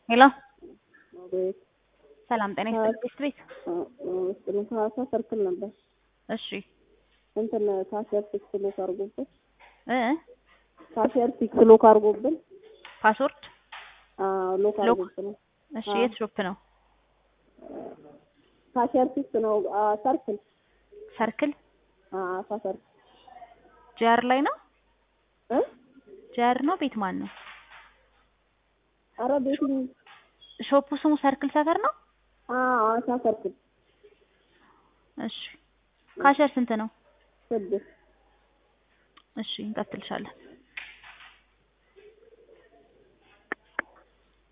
ሄሎ አቤት ሰላም ጤና ይስጥልኝ ቤት ቤት ስጥልን ከሀዋሳ ሰርክል ነበር። እሺ እንትን ካሸር ፊክስ ሎክ አድርጎብን እ ካሸር ፊክስ ሎክ አድርጎብን ፓስወርድ አዎ ሎክ ሎክ? አድርጎብን እሺ አዎ። የት ሾፕ ነው ካሸር ፊክስ ነው አ፣ ሰርክል ሰርክል አሳ ሰርክል ጂአር ላይ ነው እ ጂአር ነው ቤት ማን ነው ኧረ ቤትኝ ሾፑ ስሙ ሰርክል ሰፈር ነው አዎ አሳ ሰርክል እሺ ካሸር ስንት ነው ስድስት እሺ እንቀጥልሻለን